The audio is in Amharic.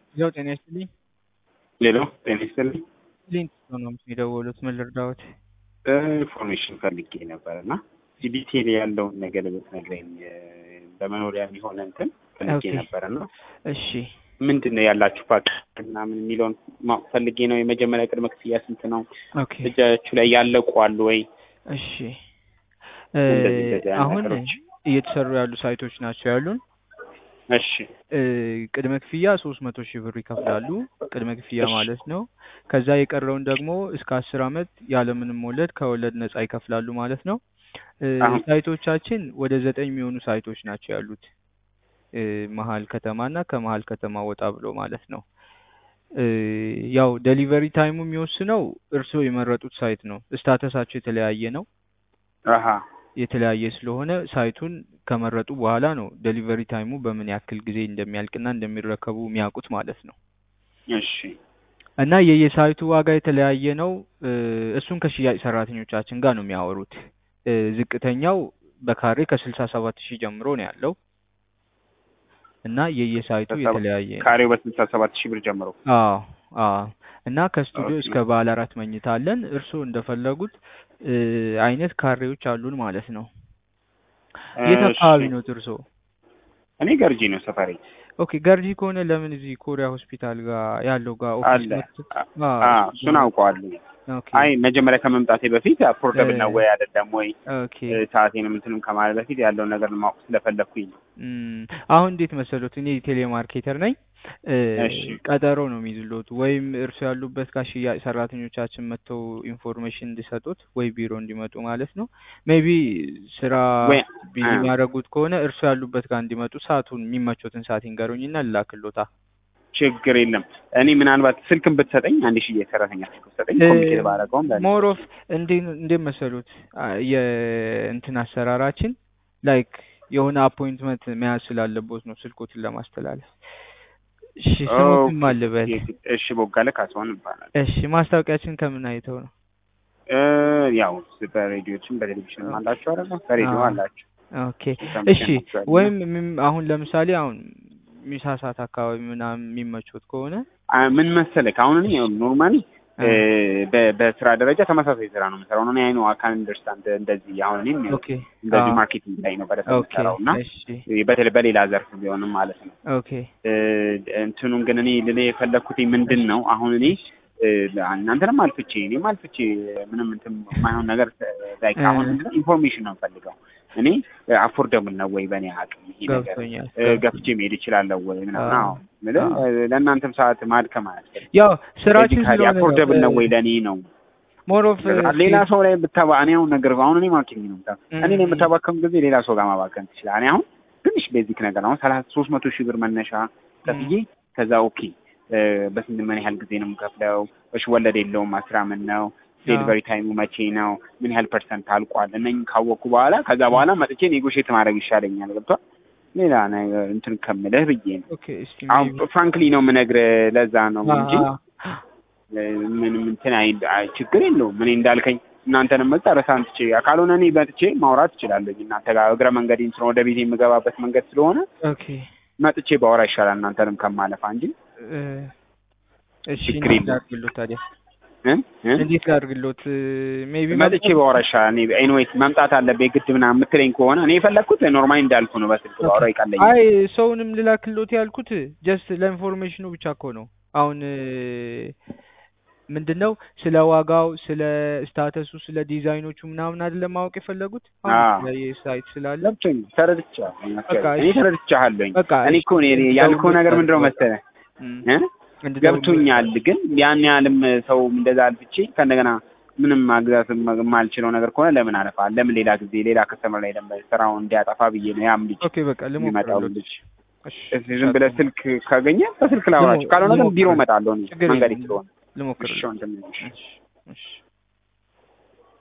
ያው ጤና ይስጥልኝ። ሌሎ ጤና ይስጥልኝ። ሊንክ ነው የደወሉት። ምን ልርዳዎት? ኢንፎርሜሽን ፈልጌ ነበር እና ዲቴል ያለውን ነገር ብትነግረኝ በመኖሪያ የሚሆን እንትን ፈልጌ ኦኬ። ነበር እና እሺ ምንድን ነው ያላችሁ ፓክ ምናምን የሚለውን ማወቅ ፈልጌ ነው። የመጀመሪያ ቅድመ ክፍያ ስንት ነው? ኦኬ እጃችሁ ላይ ያለቁ አሉ ወይ? እሺ እ እንደዚህ እንደዚህ አይነት አሁን ነገሮች። እየተሰሩ ያሉ ሳይቶች ናቸው ያሉን። እሺ እ ቅድመ ክፍያ ሶስት መቶ ሺህ ብር ይከፍላሉ። ቅድመ ክፍያ እሺ። ማለት ነው። ከዛ የቀረውን ደግሞ እስከ አስር አመት ያለምንም ወለድ ከወለድ ነጻ ይከፍላሉ ማለት ነው። እ አሁን ሳይቶቻችን ወደ ዘጠኝ የሚሆኑ ሳይቶች ናቸው ያሉት እ መሀል ከተማ እና ከመሀል ከተማ ወጣ ብሎ ማለት ነው። እ ያው ዴሊቨሪ ታይሙ የሚወስነው እርስዎ የመረጡት ሳይት ነው። ስታተሳቸው የተለያየ ነው። አሀ የተለያየ ስለሆነ ሳይቱን ከመረጡ በኋላ ነው ዴሊቨሪ ታይሙ በምን ያክል ጊዜ እንደሚያልቅና እንደሚረከቡ የሚያውቁት ማለት ነው። እሺ እና የየሳይቱ ዋጋ የተለያየ ነው። እ እሱን ከሽያጭ ሰራተኞቻችን ጋር ነው የሚያወሩት። እ ዝቅተኛው በካሬ ከስልሳ ሰባት ሺህ ጀምሮ ነው ያለው እና የየሳይቱ ከሰባ- የተለያየ ነው። ካሬው በስልሳ ሰባት ሺህ ብር ጀምሮ አዎ አዎ። እና ከስቱዲዮ ኦኬ። እስከ ባለ አራት መኝታ አለን። እርስዎ እንደፈለጉት እ አይነት ካሬዎች አሉን ማለት ነው። የት እሺ። አካባቢ ነው እርስዎ? እኔ ገርጂ ነው ሰፈሬ ኦኬ ገርጂ ከሆነ ለምን እዚህ ኮሪያ ሆስፒታል ጋር ያለው ጋር ኦፊስ አለ። መጥቶ አ- አዎ አ- እሱ እሱን ጋር አውቀዋለሁ። ኦኬ አይ መጀመሪያ ከመምጣቴ በፊት አፎርደብል ነው እ- ወይ አይደለም ወይ ኦኬ እ፣ ሰዓቴንም እንትንም ከማለት በፊት ያለውን ነገር ማወቅ ስለፈለግኩኝ ነው። እም፣ አሁን እንዴት መሰሎት እኔ ቴሌማርኬተር ነኝ እ እሺ ቀጠሮ ነው የሚይዝሎት ወይም እርሱ ያሉበት ጋር ሽያጭ ሰራተኞቻችን መጥተው ኢንፎርሜሽን እንዲሰጡት ወይ ቢሮ እንዲመጡ ማለት ነው ሜቢ ስራ ወይ ቢዚ አ፣ የሚያደርጉት ከሆነ እርሱ ያሉበት ጋር እንዲመጡ ሰዓቱን የሚመቾትን ሰዓት ይንገሩኝና ልላክሎታ ችግር የለም። እኔ ምናልባት ስልክን ብትሰጠኝ አንድ ሺህ የሰራተኛ ስልክ ብትሰጠኝ ኮሚኒኬት ባደረገውም ለእኔ ሞር ኦፍ እንዴት እንዴት መሰሉት አ፣ የእንትን አሰራራችን ላይክ የሆነ አፖይንትመንት መያዝ ስላለቦት ነው ስልኮትን ለማስተላለፍ። እሺ ስሙትም ኦኬ። አልበል። እሺ ቦጋለ ካሳሁን ይባላል። እሺ ማስታወቂያችን ከምን አይተው ነው? እ፣ ያው በሬዲዮችም በቴሌቪዥንም አላችሁ አይደለ? በሬዲዮ አዎ። አላችሁ ኦኬ ሰምቼ እሺ። ነበር እና ወይም ምን- አሁን ለምሳሌ አሁን ሚሳ ሰዓት አካባቢ ምናምን የሚመቾት ከሆነ አ፣ ምን መሰለህ አሁን እኔ ኖርማሊ አ፣ በስራ ደረጃ ተመሳሳይ ስራ ነው የምሰራው። እኔ አይኖ አካል አንደርስታንድ እንደዚህ አሁን እኔም ኦኬ እንደዚህ አዎ ማርኬቲንግ ላይ ነው በደንብ ኦኬ የምሰራው እና እሺ በተለይ በሌላ ዘርፍ ቢሆንም ማለት ነው። ኦኬ እ፣ እንትኑን ግን እኔ ልልህ የፈለግኩት ምንድን ነው አሁን እኔ እ፣ እናንተንም አልፍቼ እኔም አልፍቼ ምንም እንትን የማይሆን ነገር ላይ እ፣ አሁን ምንድን ነው ኢንፎርሜሽን ነው የምፈልገው እኔ አፎርደብል ነው ወይ በእኔ አቅም ይሄ ነገር ገብቶኛል እ፣ ገብቶኛል። ገፍቼ መሄድ እችላለሁ ወይ ምናምን። አዎ አዎ የምልህ አዎ እ፣ ለእናንተም ሰዓት ማድከም አያስፈልግም። ያው ስራችን ቤዚካሊ ስለሆነ ነው አፎርደብል ነው ወይ ለእኔ ነው ሞር ኦፍ ሌላ ሰው ላይ ብታባ እኔ አሁን ነገር አሁን እኔ ማርኬቲንግ ነው የምሰራው። እኔ ነው የምታባከም ጊዜ ሌላ ሰው ጋር ማባከም ትችላለህ። እኔ አሁን ትንሽ ቤዚክ ነገር አሁን ሰላሳ ሶስት መቶ ሺህ ብር መነሻ ከፍዬ ከዛ ኦኬ እ፣ በስንት ምን ያህል ጊዜ ነው የምከፍለው? እሺ ወለድ የለውም አስራ ምን ነው ዴሊቨሪ ታይሙ መቼ ነው? ምን ያህል ፐርሰንት አልቋል? እነኝህ ካወቅኩ በኋላ ከዛ በኋላ መጥቼ ኔጎሽት ማድረግ ይሻለኛል። ገብቷል? ሌላ ነገር እንትን ከምልህ ብዬ ነው። ኦኬ እስቲ አሁን ሜቢ ፍራንክሊ ነው የምነግርህ። ለዛ ነው እንጂ እ፣ ምንም እንትን አይ አይ፣ ችግር የለውም። እኔ እንዳልከኝ እናንተንም መጨረስ አንትቼ ካልሆነ እኔ መጥቼ ማውራት እችላለሁ። እናንተ ጋር እግረ መንገዴን ስለሆነ ወደ ቤት የምገባበት መንገድ ስለሆነ ኦኬ መጥቼ ባወራ ይሻላል እናንተንም ከማለፋ እንጂ እ፣ እሺ ችግር እንዴት የለውም። ላድርግሎት ታዲያ እ እ እንዴት ላድርግሎት ሜቢ መጥቼ ባወራ ይሻላል። እኔ ኤኒዌይስ መምጣት አለብኝ ግድ ምናምን የምትለኝ ከሆነ እኔ የፈለግኩት ኖርማሊ እንዳልኩ ነው። በስልክ ኦኬ ባወራ ይቀለኛል። አይ ሰውንም ልላክሎት ያልኩት ጀስት ለኢንፎርሜሽኑ ብቻ እኮ ነው። አሁን ምንድን ነው ስለ ዋጋው፣ ስለ ስታተሱ፣ ስለ ዲዛይኖቹ ምናምን አይደለም ማወቅ የፈለጉት። አሁን አዎ የተለያየ ሳይት ስላለ ገብቶኝ ተረድቻለሁ። በቃ እኔ እሺ ተረድቻለሁኝ። በቃ እኔ እሺ እኮ እኔ ያልከው ነገር ምንድን ነው እንድደውልሎት መሰለህ እም፣ እ እንድደውልሎት ገብቶኛል። ግን ያን ያህልም ሰው እንደዛ አልፍቼ ከእንደገና ምንም ማግዛት የማልችለው ነገር ከሆነ ለምን አለፋል? ለምን ሌላ ጊዜ ሌላ ከስተመር ላይ ደግሞ ስራውን እንዲያጠፋ ብዬ ነው ያም ልጅ ኦኬ በቃ የሚመጣው ልሞክርሎት። ልጅ እሺ እስኪ ዝም ብለህ ስልክ ካገኘ በስልክ ላውራቸው፣ ካልሆነ ግን ቢሮ ልሞክርሎት። እመጣለሁ እኔ ችግር መንገድ የለም ስለሆነ። እሺ ልሞክርሎት። ወንድሜ፣ እሺ። እሺ እሺ